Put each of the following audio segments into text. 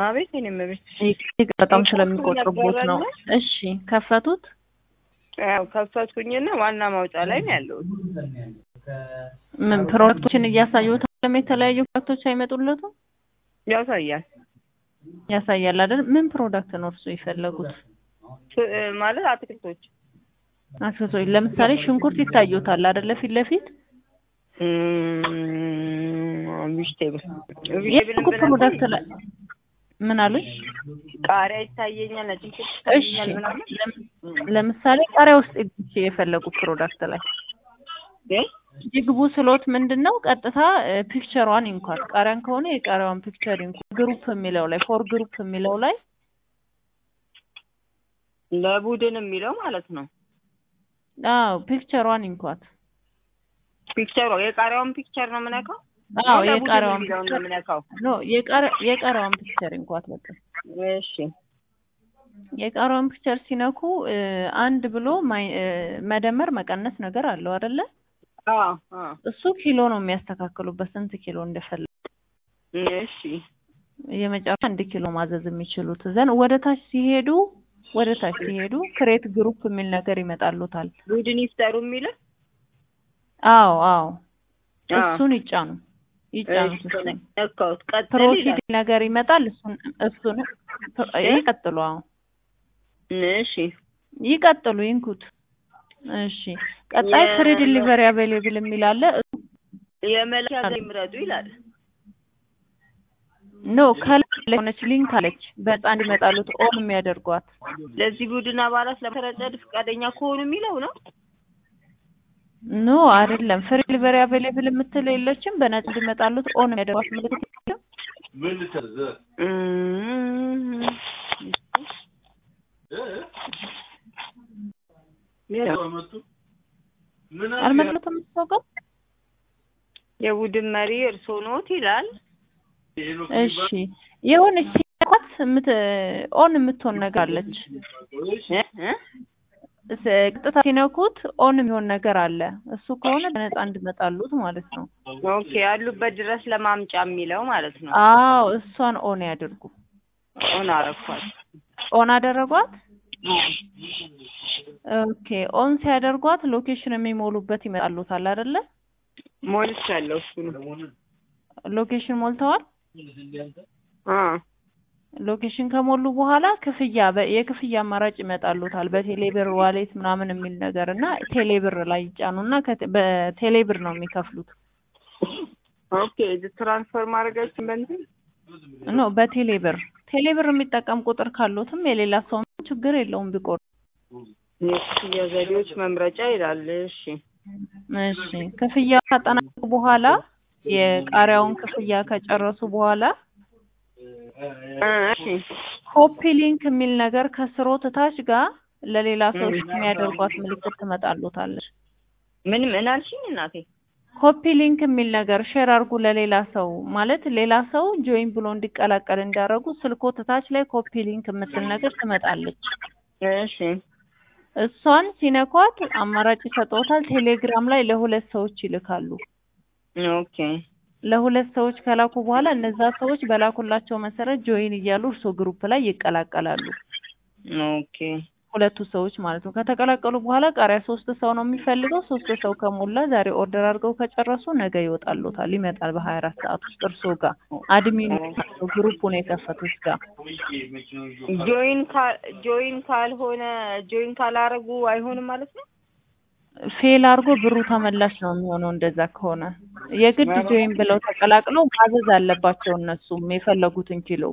አቤት እኔም ቤት ይህ በጣም ስለሚቆጥሩቦት ነው። እሺ ከፈቱት። ያው ከፈትኩኝና ዋና ማውጫ ላይ ነው ያለሁት። ምን ፕሮዳክቶችን እያሳዩት አለም የተለያዩ ፕሮዳክቶች አይመጡለትም? ያሳያል ያሳያል አይደል? ምን ፕሮዳክት ነው እርሱ የፈለጉት? ፍ- ማለት አትክልቶች አክሰሶች ለምሳሌ ሽንኩርት ይታዩታል አይደለ? ፊት ለፊት ቪጅቴብል የሱቁ ፕሮዳክት ላይ ምን አሉኝ? ቃሪያ ይታየኛል፣ ነጭ ሽንኩርት እሺ ይታየኛል ምናምን ለም- ለምሳሌ ቃሪያ ውስጥ ይግቡ የፈለጉ ፕሮዳክት ላይ ግን ይግቡ ስሎት ምንድን ነው ቀጥታ እ፣ ፒክቸሯን ይንኳት። ቃሪያን ከሆነ የቃሪያዋን ፒክቸር ይንኳት። ግሩፕ የሚለው ላይ ፎር ግሩፕ የሚለው ላይ ለቡድን የሚለው ማለት ነው። አዎ ፒክቸሯን ይንኳት። ፒክቸሩ የቃሪያውን ፒክቸር ነው የምነካው? አዎ ነው ለቡድን የቃሪያዋን የሚለውን ነው ፒክቸር የምነካው? ኖ የቃሪ- የቃሪያዋን ፒክቸር ይንኳት በቃ እሺ የቃሪያውን ፒክቸር ሲነኩ እ፣ አንድ ብሎ ማይ- እ፣ መደመር መቀነስ ነገር አለው አይደለ? አዎ አዎ እሱ ኪሎ ነው የሚያስተካክሉበት ስንት ኪሎ እንደፈለጉ እሺ የመጨረሻ አንድ ኪሎ ማዘዝ የሚችሉት ዘን ወደ ታች ሲሄዱ ወደ ታች ሲሄዱ ክሬት ግሩፕ የሚል ነገር ይመጣሉታል። ቡድን ይፍጠሩ የሚለው አዎ አዎ አዎ። እሱን ይጫኑ ይጫኑት እሺ እሱን ነካሁት። ቀጥል ፕሮሲድ ይላል። ነገር ይመጣል። እሱን እሱን ይቀጥሉ። አዎ እሺ ይቀጥሉ፣ ይንኩት። እሺ ቀጣይ የ- ፍሪ ዲሊቨሪ አቬሌብል የሚል አለ። የመላኪያ ዘዴ ምረጡ ይላል። ኖ ከላይ ሆነች ሊንክ አለች በህፃን እንዲመጣሉት ኦን የሚያደርጓት ለዚህ ቡድን አባላት ለመረጨት ፈቃደኛ ከሆኑ የሚለው ነው። ኖ አይደለም። ፍሪ ዲሊቨሪ አቬሌብል የምትለው የለችም። በነፃ እንዲመጣሉት ኦን የሚያደርጓት ምልክት የለም? ምን ልታዘዝ? እም፣ መጡ ምን አለ? አልመለከትም የምታውቀው የቡድን መሪ እርስዎ ኖት ይላል። ሄኖክ እሺ የሆነች ሲነኳት የምት ኦን የምትሆን ነገር አለች። እ እ ስ- ቀጥታ ሲነኩት ኦን የሚሆን ነገር አለ። እሱ ከሆነ በነፃ እንዲመጣሉት ማለት ነው። ኦኬ ያሉበት ድረስ ለማምጫ የሚለው ማለት ነው። አዎ እሷን ኦን ያድርጉ። ኦን አረኳት። ኦን አደረጓት። ኦኬ ኦን ሲያደርጓት ሎኬሽን የሚሞሉበት ይመጣሉታል አይደለ? ሞልቻለሁ። እሱ ነው። ሎኬሽን ሞልተዋል። አ ሎኬሽን ከሞሉ በኋላ ክፍያ በ- የክፍያ አማራጭ ይመጣሉታል። በቴሌብር ዋሌት ምናምን የሚል ነገር እና ቴሌብር ላይ ይጫኑና ከቴ- በቴሌብር ነው የሚከፍሉት። ኦኬ ትራንስፈር ማድረጋችን በእንትን ኖ በቴሌብር ቴሌብር የሚጠቀም ቁጥር ካሉትም የሌላ ሰው ችግር የለውም ቢቆርጥ። የክፍያ ዘዴዎች መምረጫ ይላል። እሺ እሺ ክፍያ ካጠናቀቁ በኋላ የቃሪያውን ክፍያ ከጨረሱ በኋላ እ እሺ ኮፒ ሊንክ የሚል ነገር ከስሮ ትታች ጋር ለሌላ ሰው የሚያደርጓት ምልክት ትመጣሉታለች። ምን ምን አልሽኝ እናቴ? ኮፒ ሊንክ የሚል ነገር ሼር አድርጉ ለሌላ ሰው ማለት ሌላ ሰው ጆይን ብሎ እንዲቀላቀል እንዳደረጉ ስልኮ ትታች ላይ ኮፒ ሊንክ የምትል ነገር ትመጣለች። እሺ እሷን ሲነኳት አማራጭ ይሰጠውታል። ቴሌግራም ላይ ለሁለት ሰዎች ይልካሉ። ኦኬ ለሁለት ሰዎች ከላኩ በኋላ እነዛ ሰዎች በላኩላቸው መሰረት ጆይን እያሉ እርሶ ግሩፕ ላይ ይቀላቀላሉ። ኦኬ ሁለቱ ሰዎች ማለት ነው። ከተቀላቀሉ በኋላ ቃሪያ ሶስት ሰው ነው የሚፈልገው። ሶስት ሰው ከሞላ ዛሬ ኦርደር አድርገው ከጨረሱ ነገ ይወጣሉታል። ይመጣል በሀያ አራት ሰዓት ውስጥ እርሶ ጋር አድሚኑ ግሩፑን የከፈቱት ጋር ጆይን ካ- ጆይን ካልሆነ ጆይን ካላረጉ አይሆንም ማለት ነው። ፌል አድርጎ ብሩ ተመላሽ ነው የሚሆነው። እንደዛ ከሆነ የግድ ጆይን ብለው ተቀላቅለው ማዘዝ አለባቸው እነሱም የፈለጉትን ኪሎ።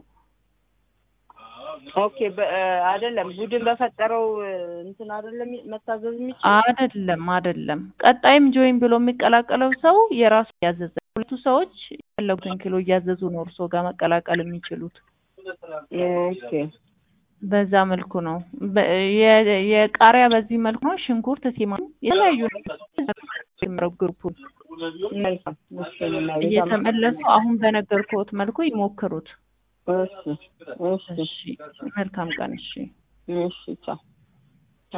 ኦኬ በ- አይደለም ቡድን በፈጠረው እንትን አይደለም መታዘዝ የሚችል አይደለም አይደለም። ቀጣይም ጆይን ብሎ የሚቀላቀለው ሰው የራሱ እያዘዘ ሁለቱ ሰዎች የፈለጉትን ኪሎ እያዘዙ ነው እርሶ ጋር መቀላቀል የሚችሉት። ኦኬ በዛ መልኩ ነው። በ- የ- የቃሪያ በዚህ መልኩ ነው። ሽንኩርት፣ ቲማቲም የተለያዩ ግሩፑን መልካም እሺ እናቴ፣ እየተመለሱ አሁን በነገርኩት መልኩ ይሞክሩት። እሺ እሺ እሺ መልካም ቀን። እሺ እሺ ቻው